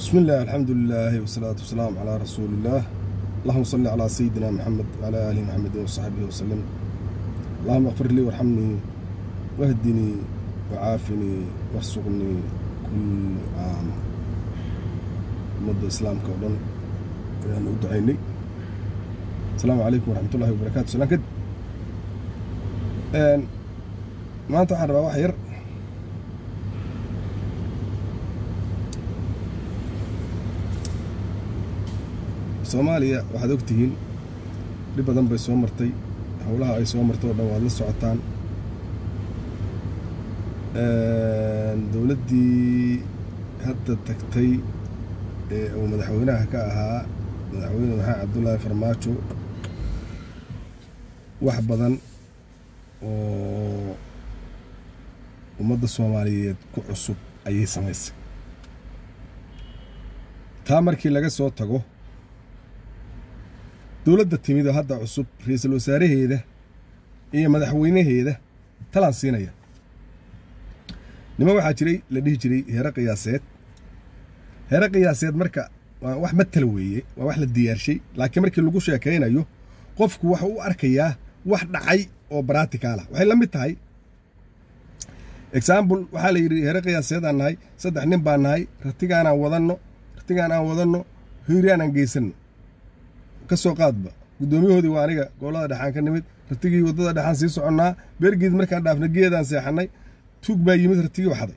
بسم الله الحمد لله والصلاة والسلام على رسول الله اللهم صل على سيدنا محمد وعلى آل محمد وصحبه وسلم اللهم اغفر لي وارحمني واهدني وعافني وارزقني كل عام مدة إسلامك ودن ayaan u ducaynay asalaamu calaykum waraxmat ullahi wabarakaatu salaan kadib maanta waxaan rabaa wax yar soomaaliya waxaad og tihiin dhib badan bay soo martay howlaha ay soo martay oo dhan waad la socotaan dowladdii hadda tagtay ee uu madaxweynaha ka ahaa madaxweyne maxamed cabdullaahi farmaajo wax badan oo ummadda soomaaliyeed ku cusub ayay samaysay taa markii laga soo tago dowladda timid oo hadda cusub ra-iisul wasaaraheeda iyo madaxweynaheeda talaan siinaya niman waxaa jiray la dhihi jiray heere qiyaaseed heere qiyaaseed marka waa wax matala weeye waa wax la diyaarshay laakiin markii lagu sheekaynayo qofku waxa u arkayaa wax dhacay oo baraticalah waxay la mid tahay example waxaa la yidhi heere qiyaaseedaan nahay saddex nin baan nahay ratigaanaan wadanno ratigaan aan wadanno hiiraanaan geysanno ka soo qaadba guddoomiyahoodii waa aniga gobollada dhexaan ka nimid ratigii waddada dhexaan sii soconnaa beergeed markaan dhaafna geedaan seexannay tuug baa yimid ratigii waxday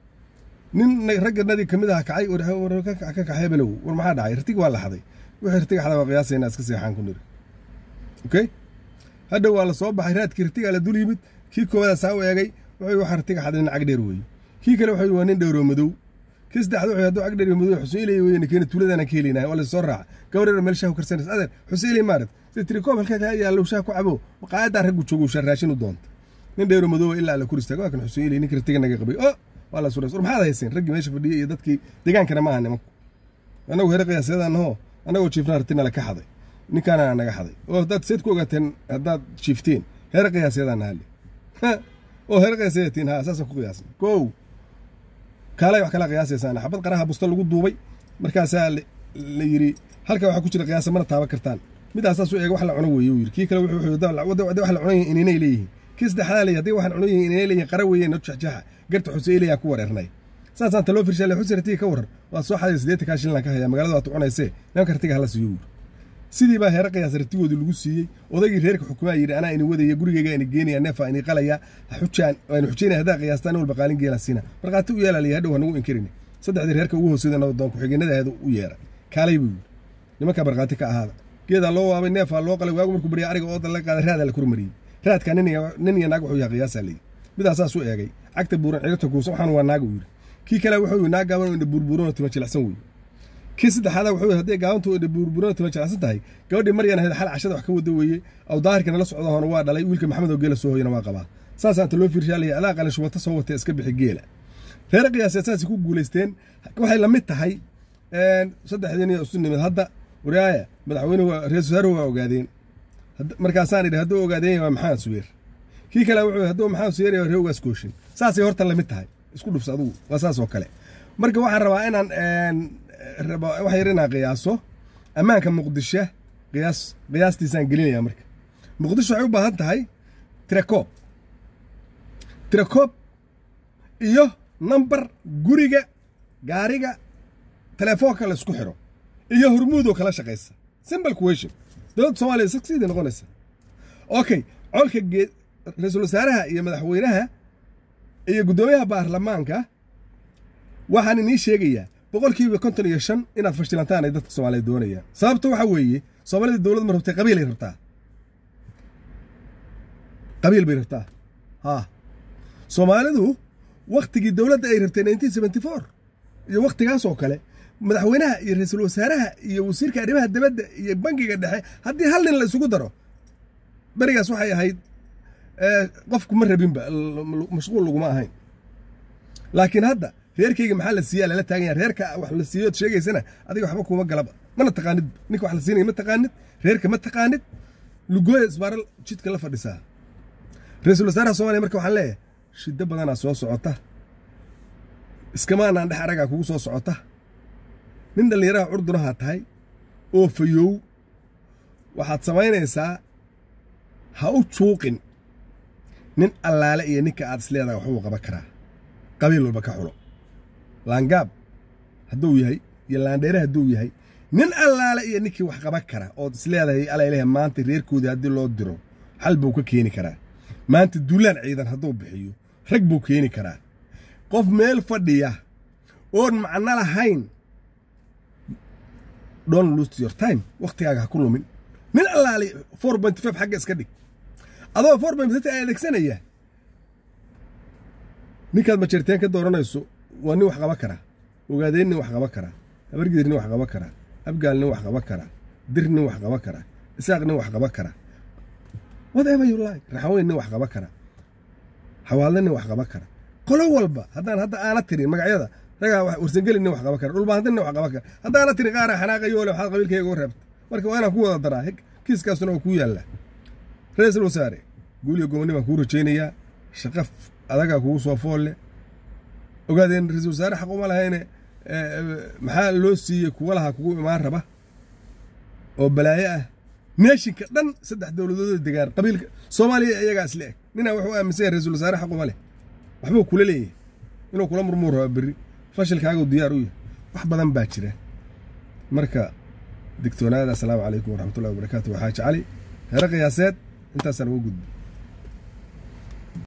nin ragganadii ka mid aha kacay ka kaxay below war maxaa dhacay ratigi waa la xaday wixii ratiga xada waa qiyaasayna iska seexaan ku niri okay hadha waa la soo baxay raadkii ratigaa la dul yimid kii koowadaa saa u eegay wuxuu waxa ratiga xaday nin cagdheer weeye kii kale wuxuu waa nin dhowroo madow kii saddexaad wuxuu hadduu cagdheer iyo madow xuseylay weeye ninkeena tuuladana ka helinaya waa la soo raaca gabareer meel shaah ku karsanaysa adeer xuseylay maarat si tiri koob halkaa kaa yaallo shaah ku cabo maqaayadaa raggu joogo shaa raashin u doonta nin dhowro madow ilaa la kuristaag waa kan xuseylay ninka ratiga naga qabay oo waa la suray war maxaad hayseen raggii meesha fadhiyay iyo dadkii degaankana ma aha nimanku annagu heere qiyaasyadaanahoo annagoo jiifnaa ratina la ka xaday ninkaana naga xaday oo haddaad seed ku ogaateen haddaad jiifteen heere qiyaasyadaan nahalle oo heere qiyaasyadatiin haa saasaan ku qiyaasnay kow kaalay wax kala qiyaasaysaan xabad qaraha busta lagu duubay markaasaa la yidhi halka waxaa ku jira qiyaasa mana taaban kartaan midaas saas u eega wax la cuno weeye uu yidhi kii kale wuxuu wax la cunayihin ininay leeyihiin kii saddexdaa leeyahy hadday waxaan cunayihin ininay leeyihin qara weeye no jaxjaxa garta xuseylaya ku wareernay saasaan taloo firshaale xuse ratiga ka waran waa soo xaday siddeetan kaa shillan ka hayaa magaalada waad cunaysee nimanka ratiga hala siiyo wuuri sidii baa heere qiyaas ratigoodii lagu siiyey odaygii reerka xukumaa yidhi anaa ini wadaya gurigeyga ini geenaya neefa ini qalaya xujaan aynu xujaynaya haddaa qiyaastaan walba qaalin geelan siina markhaati u yeelaalaya hadhow hanagu inkirin saddexdii reerka ugu hooseyda nabadoon ku-xigeenadaheeda u yeera kaalay buu yidhi nimankaa markhaati ka ahaada geedaa loo waabay neefaa loo qalay waagu markuu barya ariga ooda laga qaaday raadaa la kormariyey raadkaa nin iyo naag wuxuu yahay qiyaasaa leeyi midaas saas u eegay cagta buuran ciribta kuusan waxaan waa naaga uu yidhi kii kale wuxuu yidhi naag gaaban oo indha buurbuuran oo tima jilicsan weeye kii saddexaada wuxuu yidhi hadday gaabantu indha buurbuuran oo tima jilicsan tahay gabadhii maryan ahayd xal cashada wax ka wada weeye aw daahirka nala socda hoona waa dhalay wiilka maxamed oo geela soo hoyana waa qabaa saasaan taloo fiirshaalaya adaa qalin shubata soo watee iska bixi geela reere qiyaaseed saasay ku guulaysteen waxay la mid tahay saddexdii nin isu nimid hadda waraaya madaxweyne ra-isul wasaaruhu waa ogaadeen markaasaan idhi hadduu ogaadeen waa maxamed subeer kii kale wuxuu hadduu maxamed subeer waa reegaas kooshin saasay horta lamid tahay isku dhufsa adugu waa saas oo kale marka waxaan rabaa inaan wax yar inaan qiyaaso ammaanka muqdisho qiyaas qiyaastiisaan gelinaya marka muqdisho waxay u baahan tahay tirakoob tirakoob iyo nambar guriga gaariga telefoonka la isku xiro iyo hormuudoo kala shaqaysa simple question dowladda soomaaliya sidii noqonaysa okay colka geed ra-iisul wasaaraha iyo madaxweynaha iyo guddoomiyaha baarlamaanka waxaan inii sheegayaa boqolkiiba konton iyo shan inaad fashilantaan ay dadka soomaaliya doonayaan sababta waxaa weeye soomaalida dowlad ma rabtay qabiilay rabtaa qabiil bay rabtaa haa soomaalidu wakhtigii dowladda ay rabtay nineteen seventy four iyo wakhtigaas oo kale madaxweynaha iyo ra-iisul wasaaraha iyo wasiirka arrimaha dibadda iyo bangiga dhexe haddii hal nin la isugu daro berigaas waxay ahayd qofku ma rabinba mashquul laguma ahayn laakiin hadda reerkayga maxaa la siiyaa lala taagan yaha reerka wax la siiyood sheegaysana adiga waxba kuma galaba mana taqaanid ninka wax la siinaya ma taqaanid reerka ma taqaanid lugooya isbaaral jidka la fadhisaa ra-iisul wasaaraha soomaliya marka waxaan leeyahay shiddo badanaa soo socota iskamaanaan dhex aragaa kugu soo socota nin dhallinyaraha curdunaha tahay oo fayow waxaad samaynaysaa ha u juuqin nin allaale iyo ninka aad isleedahay waxbuu qaban karaa qabiil walba ka xulo laangaab hadduu yahay iyo laandheere hadduu yahay nin allaale iyo ninkii wax qaban kara ood isleedahay alaylehe maanta reerkoodii haddii loo diro xal buu ka keeni karaa maanta duulaan ciidan hadduu bixiyo rag buu keeni karaa qof meel fadhiya oon macno lahayn don't lose your time wakhtigaaga ha ku lumin nin allaale four point five xagga iska dhig adoo four point five adeegsanaya ninkaad majeerteen ka dooranayso waa nin wax qaban karaa ogaadeen nin wax qaban karaa habargidir nin wax qaban karaa abgaal nin wax qaban karaa dir nin wax qaban karaa isaaq nin wax qaban karaa whatever you like raxaweyn nin wax qaban karaa xawaalda nin wax qaban kara qolo walba haddaan hadda aana tirin magacyada ragaa warsangeli nin wax qaban kara dhulbaanti nin wax qaban kara haddaana tirin qaara xanaaqayoole waxaad qabiilkayga u reebta marka waa inaan ku wada daraa kiiskaasuna waa kuu yaallaa ra-iisul wasaare guuliyo gobonni baan kuu rajaynayaa shaqa adagaa kugu soo foolle ogaadeen ra-iisul wasaare xaq uma lahayne maxaa loo siiyey kuwa lahaa kugu imaan raba oo balaayo ah neeshinka dhan saddex dowladoodoo degaan qabiilka soomaaliya iyagaa isle eg ninaa wuxuu aaminsan yahay ra-iisul wasaare xaq uma leh waxbuu kula leeyahay inuu kula murmuu rabaa berri fashilkaaguu diyaar u yahay wax badan baa jira marka digtoonaada asalaamu calaykum waraxmatullahi wabarakaatu waxaa jecali heere qiyaaseed intaasaan uga gudbi